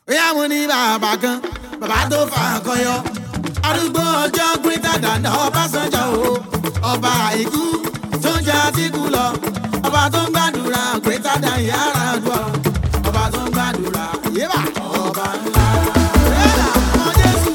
bóyá mo ní bàbá kan bàbá tó fà kọyọ arúgbó ọjọ́ greater than Ọbásanjọ́ o ọba àìkú tó ń jẹ àtìkú lọ ọba tó ń gbàdúrà greater than Yar'Adua ọba tó ń gbàdúrà yébà ọba ńlá. Yébà, ọmọ Jésù.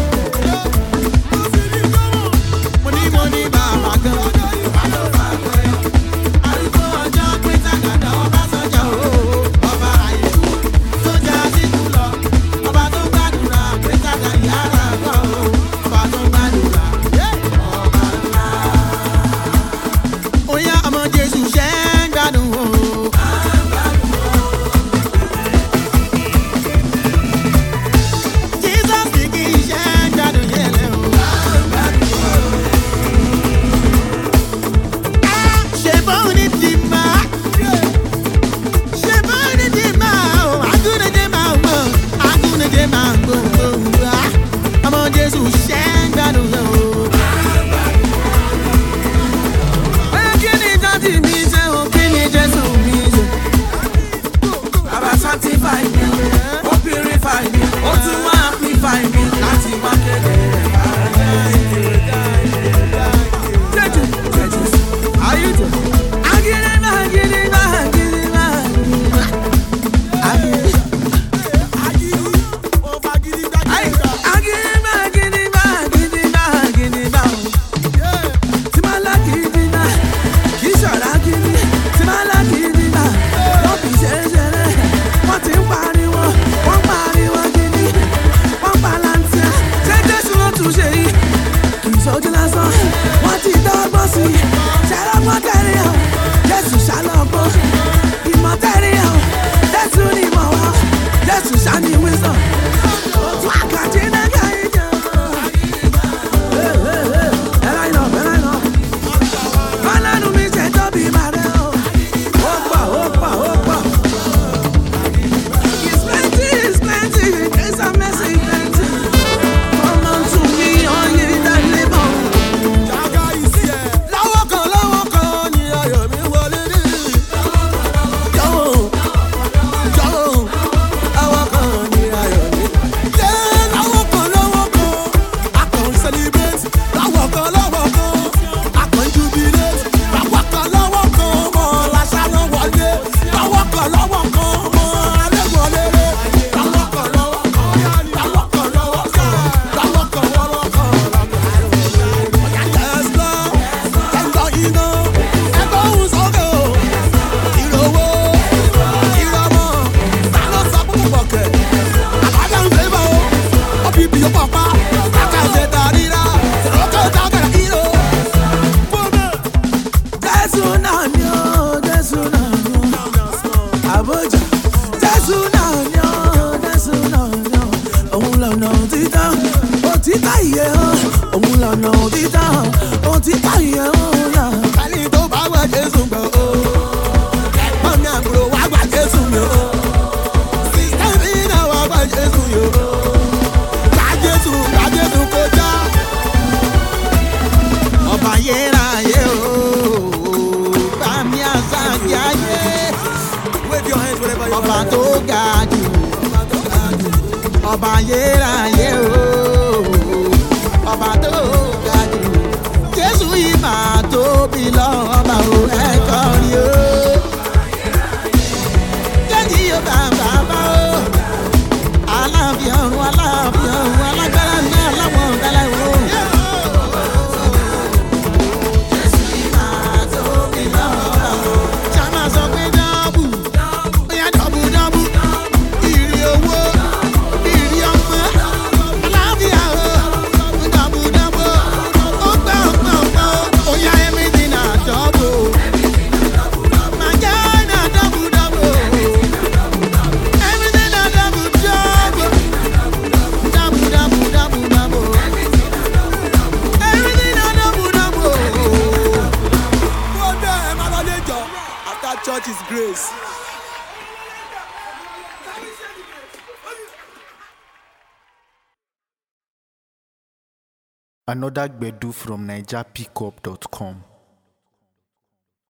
Mo ní mo ní bàbá kan bàbá tó fà kọyọ arúgbó ọjọ́ greater than Ọbásanjọ́ o ọba àìkú tó ń jẹ àtìkú lọ ọba tó ń gbàdúrà greater than Yar'Adua o ọba tó ń gbàdúrà ọba ńlá. Oya ọmọ Jésù ṣe ń gbádùn o. Jesus ní kí ṣe ń gbádùn yẹn lẹ o. Ṣé bóun ní ti máa? Ṣé bóun ní ti máa o? Agúnijé máa ń gbọ́, agúnijé máa ń gbọ́ gbọ́. Ọmọ Jésù ṣe ń gbádùn yẹn o. Oya kí ni jáde mi ṣe o? Kí ni Jésù mi ṣe? Bàbá sanctify mi, ó purify mi, ó tún wá amplify mi láti wá kéde rẹ̀ báyé. Jẹ́jú, jẹ́jú, ayé jẹ́. Agídígbà, agídígbà, agídígbà, agídígbà. Ayé, agídígbà, agídígbà, agídígbà, agídígbà o. Tí máa lágídígbà, kì í ṣọ̀rọ̀ agídí. Tí máa lágídígbà, ló fi ṣeré-ṣeré. Wọ́n ti ń pariwo, wọ́n pariwo gidi. Wọ́n palantia, ṣé Jésù ló tún ṣe yìí? Kì í ṣojú lásán, wọ́n ti dọ́gbọ́n sí i. Ṣàlọ́gbọ́n tẹ̀lé o, Jésù ṣàlọ́gbọ́n. Ìmọ̀ tẹ̀lé o, Jésù ni ìmọ̀ wa. Jésù ṣàní wisdom. Òtún àkàtì náà kà í jẹ́ o. Ẹ̀rọ iná, ẹ̀rọ iná. Ọlọ́run mi ṣe tóbi màrẹ́ o. Ó pọ̀, ó pọ̀, ó pọ̀. It's plenty, it's plenty. Grace and mercy plenty. Come unto me, all ye that labour. Lọ́wọ́ kan lọ́wọ́ kan ni ayọ̀ mi wọlé dé. Jọ̀wọ́ jọ̀wọ́ lọ́wọ́ kan ni ayọ̀ mi. Yé lọ́wọ́ kan lọ́wọ́ kan a kàn ń celebrate. Lọ́wọ́ kan lọ́wọ́ kan a kàn ń jubilate. Lọ́wọ́ kan lọ́wọ́ kan ọmọ làṣàlọ́ wọlé. Lọ́wọ́ kan lọ́wọ́ kan ọmọ alẹ́ wọlé dé. Lọ́wọ́ kan lọ́wọ́ kan lọ́wọ́ kan lọ́wọ́ kan lọ́wọ́ kan lọ́wọ́ kan Yes, Lord. Ẹ̀gbọ́n iná, ẹ̀gbọ́n òun sókè o. Ìrọ̀wọ́, ìrọ̀mọ́, ta ló sọ fún bọ̀kẹ̀? Àbájá ń fẹ́ bọ̀ o. Ó fi bìyó pọ̀pá, àkàṣe tàríra, sọ̀rọ̀kọ̀ dákàrà ìró. Jésù náà ni ó, Jésù náà ni ó. Àbójà. Jésù náà ni ó, Jésù náà ni ó. Òun lọ̀nà òtítọ́, òtítọ́ ìyè o. Òun lọ̀nà òtítọ́, òtítọ́ ìyè o. náà. Kálí tó bá wá Jésù gbọ́ o. Ẹ̀gbọ́n mi àbúrò wá gbà Jésù mi o. Sísá mi náà wá gbà Jésù mi o. Gbà Jésù, gbà Jésù kọjá. Ọba yéráyé o. Bá mi àṣà kí ayé. Wave your hands wherever you Ọba are. tó ga jù. Ọba yéráyé o. Ọba tó ga jù. Jésù yìí máa tóbi lọ́ba o ẹ̀kọ́ rí o. Jẹ́jì yóò bá bàbá o. Aláàfin ọ̀run aláàfin ọ̀run alágbára náà láwọn ọ̀dàlá o. Jésù yìí máa tóbi lọ́ba o. Ṣá máa sọ pé dọ́bù. Bóyá dọ́bù dọ́bù. Ìrì owó. Ìrì ọmọ. Aláàfíà o. Dọ́bù dọ́bù. Ó gbọ́ ọ̀pọ̀ ọ̀pọ̀. Bóyá everything na dọ́bù. Màjá na dọ́bù dọ́bù. Everything na dọ́bù dọ́bù. Dọ́bù dọ́bù dọ́bù dọ́bù. Everything na dọ́bù dọ́bù. Go there, ẹ máa lọ lé jọ. After church is grace. Another Gbedu from NigerPickup.com.